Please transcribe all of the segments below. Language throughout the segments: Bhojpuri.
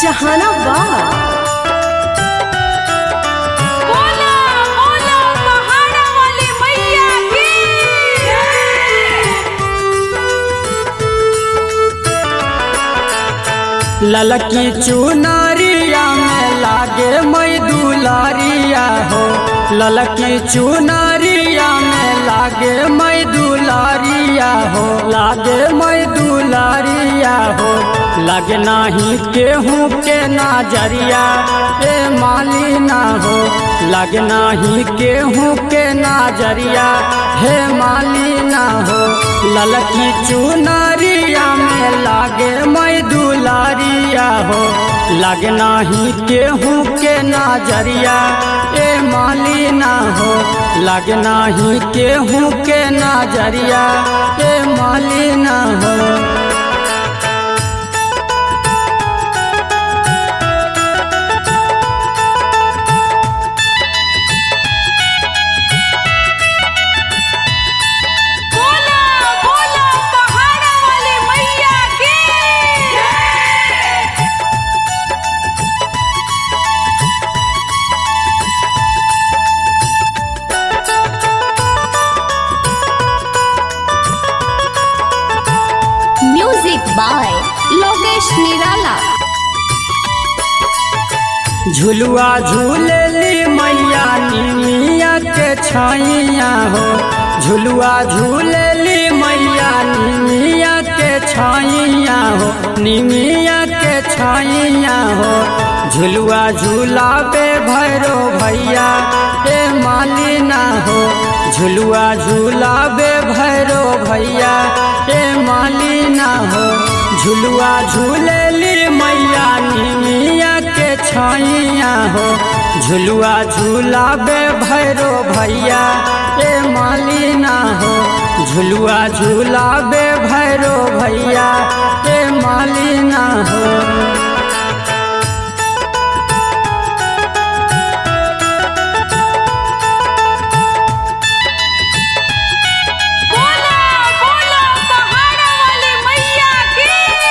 जहानाबाद बोला बोला पहाड़ा वाली मैया की ललकी चुनरिया में लागे मई दुलारिया हो ललकी चुनरिया में लागे मई दुलारिया हो लागे मई दुलारिया हो लगे नाही केहू के नजरिया ए माली ना हो लगे नाही केहू के नजरिया हे माली ना हो ललकी चुनरिया में लागे मई दुलारिया हो लगे नाही केहू के नजरिया ए माली ना हो लगे नाही केहू के नजरिया ए माली ना हो बोला बोला पहाड़ा वाली मैया की म्यूजिक बाय लोकेश निराला झुलुआ झूलेली मैया निमिया के छैया हो झुलुआ झूलेली मैया निमिया के छैया हो निमिया के छैया हो झुलुआ झूलाबे भैरो भैया ए माली ना हो झुलुआ झूलाबे भैरो भैया ए माली ना हो झुलुआ झूलेली मैया निमिया के छैया हो झुलुआ झूलाबे भैरो भैया ए माली ना हो झुलुआ झूलाबे भैरो भैया ए माली ना हो बोला बोला पहाड़ा वाली मैया की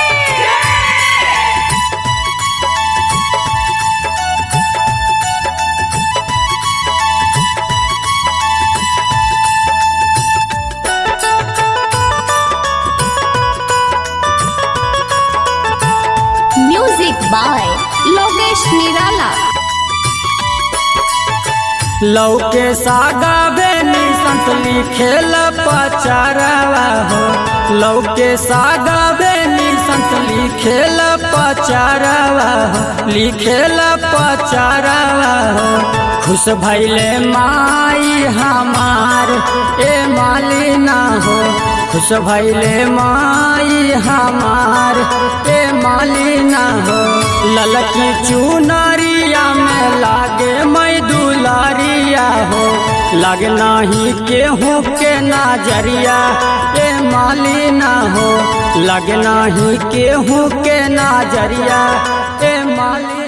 म्यूजिक बाय लोकेश निराला लौके सागा बेनी संत लिखेल पचारवा हो लौके सागा बेनी संत लिखेल पचारवा हो लिखेल पचारवा हो खुश भैले माई हमार ए माली ना हो खुश भैले माई हमार ए माली ना हो ललकी चुनरिया में लागे मई दुलारिया हो लगे नाही केहू के नजरिया ए माली ना हो लगे नाही केहू के नजरिया ए माली